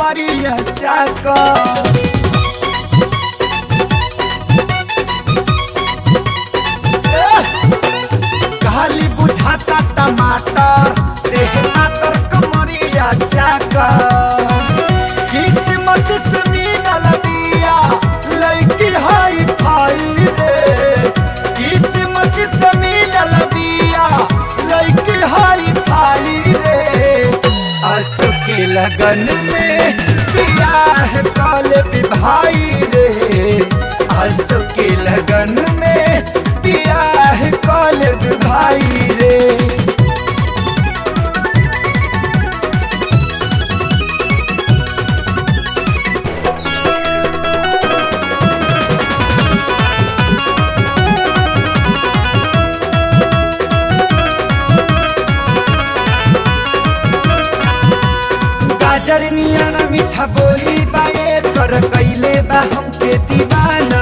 कमरिया चाका खाली बुझाता टमाटर देह मातर कमरिया चाका किस्मत से मिलल बिया लड़की हाई फाई रे किस्मत से मिलल बिया लड़की हाई फाई रे आंसू के लगन में बियाह काल भाई रे आंसू के लगन में बियाह काल भाई रे गाजर नियन मीठा बोली बाए कर कैले बा हमके दीवाना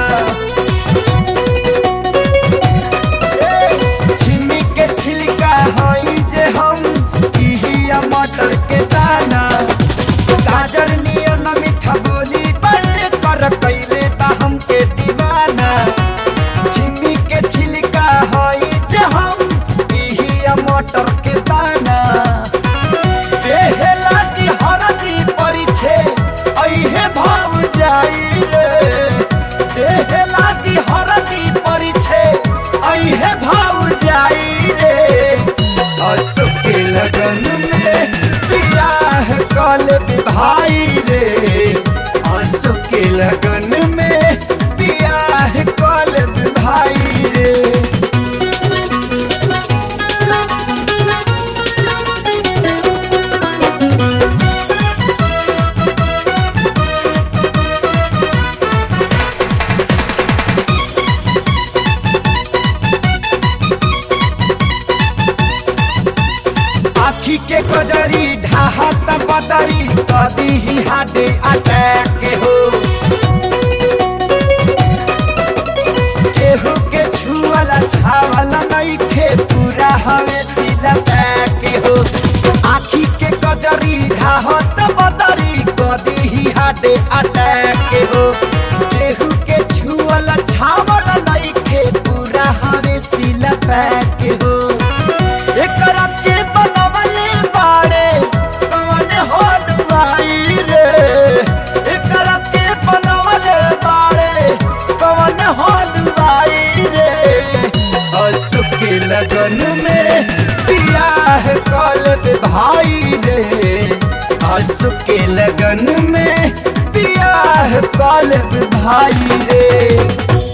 ए, छिमी के छिलका हई जे हम इहिया मटर के दाना गाजर नियन मीठा बोली बाए कर कैले बा हमके दीवाना छिमी के छिलका हई जे हम इहिया मटर के दाना देहे लागी हरदी परिछे अइहे भाव जाई रे देहे लागी हरदी परिछे अइहे भाव जाई रे असु के लगन में बियाह कल भाई रे असु के लगन में बियाह कल भाई रे आखी के कजरी ढाहत बदरी कदी ही हाडे अटैक हो केहू के छुअला छावला नहीं खे पूरा हवे सीधा पैक हो आखी के कजरी ढाहत बदरी कदी ही हाडे अटैक हो केहू के छुअला छावला नहीं खे पूरा हवे सीधा पैक हो एकरा के बनवले बाड़े कवन होल भाई रे एकरा के बनवले बाड़े कवन होल भाई रे असु के लगन में बियाह कल भाई रे असु के लगन में बियाह कल भाई रे